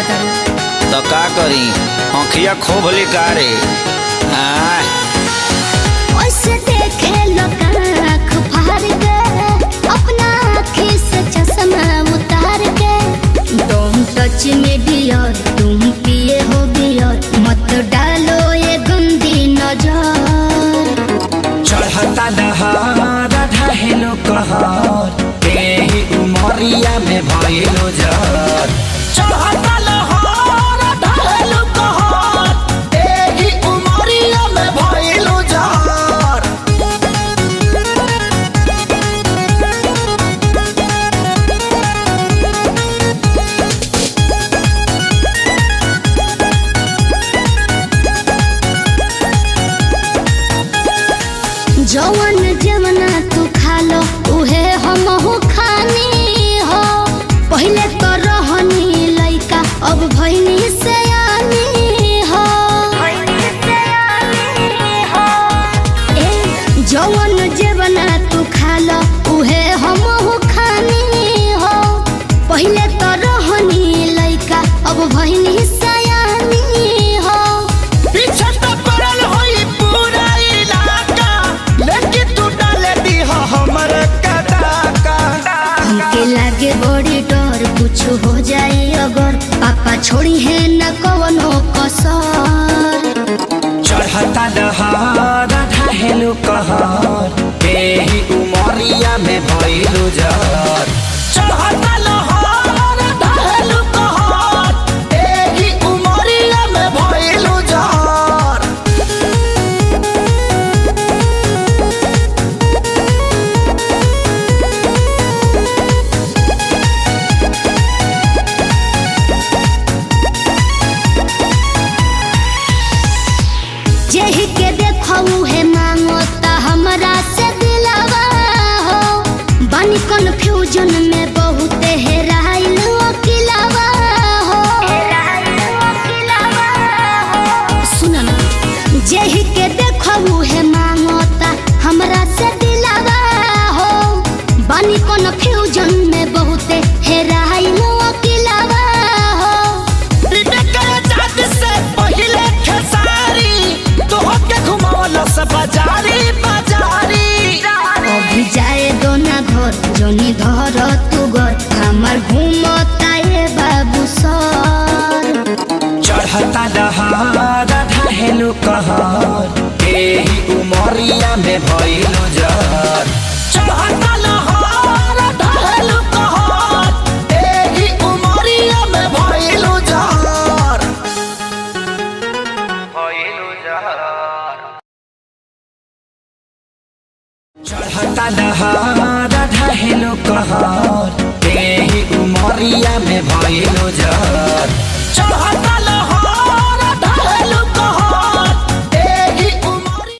लागत है तो का करी आँखिया खोब लिकारे आय ओसे देखे लोग आँख फाड़ के अपना आँखी से चश्मा उतार के तुम टच में डियर तुम पिए हो बियर मत डालो ये गंदी नजर चढ़ता दहार ढहेलो कहर एही उमरिया में भइलो जर चढ़ता लहर ढहेलो कहर एही उमरिया में भइलो जर जवन जवना तू खा लो उहे हम हो खानी हो पहले तो रहनी लइका अब भइनी से हो ए जवन जवना तू खा लो उहे हम हो खानी हो पहले तो रहनी लइका अब भइनी से हो पीछे तो पड़ल होई पूरा इलाका लेकिन तू डाले दी हमर कदाका हमके लागे बड़ी डर कुछ हो जाए अगर पापा छोड़ी है न कवनो कसर चढ़ता दहार ढहेलो कहर एही उमरिया में भइलो जर चढ़ता लहर ढहेलो कहर एही उमरिया में भइलो जर जेही के देखऊ है मांगो ता हमरा से दिलावा हो बनी कंफ्यूजन में बहुत हेराइल अकिलावा हो सुन ना जेही के देखऊ है मांगो ता हमरा से दिलावा हो बनी कंफ्यूजन में बहुत हेराइल अकिलावा हो अभी जाए दो ना घर जोनी धर तू घर हमार घूमता ये बाबू सर चढ़ता दहार ढहेलो कहर एही उमरिया में भइलो जर चढ़ता लहर ढहेलो कहर एही उमरिया में भइलो जर भइलो जर चढ़ता दहार ढहेलो कहर एही उमरिया में भइलो जर चढ़ता